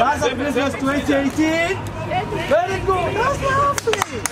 That's a Christmas 2018. Very good. That's lovely.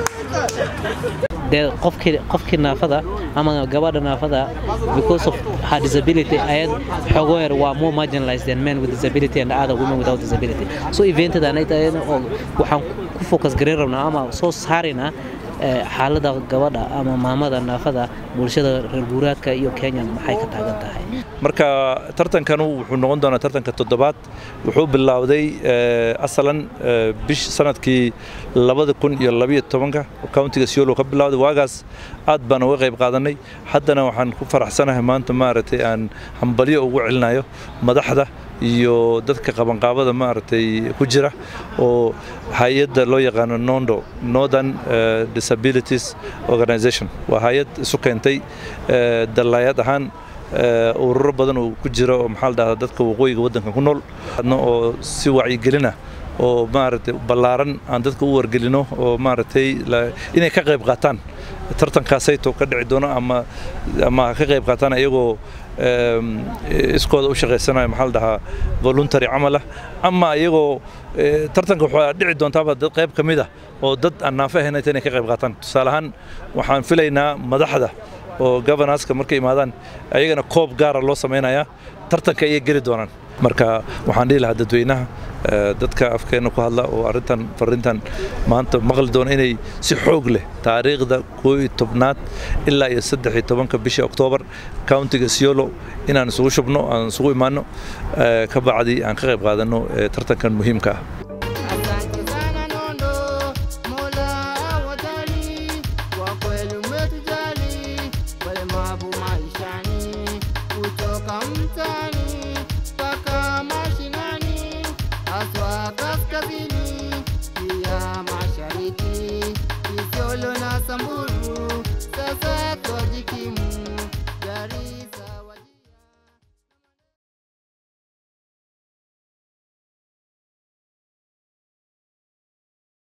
dee qofkii qofkii naafada ama gabadha naafada because of her disability ayad xogo yar waa more marginalized than men with disability and other women without disability so eventada oo waxaan ku focus gareyn rabnaa ama soo saaraynaa eh, xaaladda gabadha ama maamada naafada bulshada reer guuraadka iyo kenya maxay ka taagan tahay marka tartankanu wuxuu noqon doonaa tartanka toddobaad wuxuu bilowday eh, asalan eh, bish sanadkii labada kun iyo labiyo tobanka countiga siolo ka bilowday waagaas aad baan uga qayb qaadanay haddana waxaan ku faraxsanahay maanta maaragtay aan hambalyo ugu celinayo madaxda iyo dadka qabanqaabada maaragtay ku jira oo hay-adda loo yaqaano nondo northern eh, disabilities organization waa hay-ad isu keentay eh, dallaayad ahaan eh, ururo badan oo ku jira oo maxaa la dhahdaa dadka waqooyiga waddanka ku nool adna oo si wacyigelina oo maaragtay ballaaran aan dadka u wargelino oo maaragtay la- inay ka qayb qaataan tartankaasayto ka dhici doono ama ama ha ka qayb qaataan iyagoo em, iskooda u shaqaysanaya maxaa la dhahaa voluntary camal ah ama iyagoo eh, tartanka waxaa dhici doontaaba dad qayb ka mid ah oo dad aan naafo ahayn inay ka qayb qaataan tusaale ahaan waxaan filaynaa madaxda oo governorska markay imaadaan ayagana koob gaara loo samaynayaa tartanka ayay geli doonaan marka waxaan dhihi lahaa dadweynaha eh, dadka afkeena ku hadla oo arrintan farrintan maanta maqli doona inay si xoog leh taariikhda koo iyo tobnaad ilaa iyo saddex iyo tobanka bisha oktoobar countiga siolo inaan isugu shubno aan isugu imaano eh, ka bacdi aan ka qayb qaadano eh, tartankan muhiimka ah Asante sana Nondo, Mola awajali, kwa kweli umetujali, walemavu maishani, kutoka mtaani mpaka mashinani, haswa kaskazini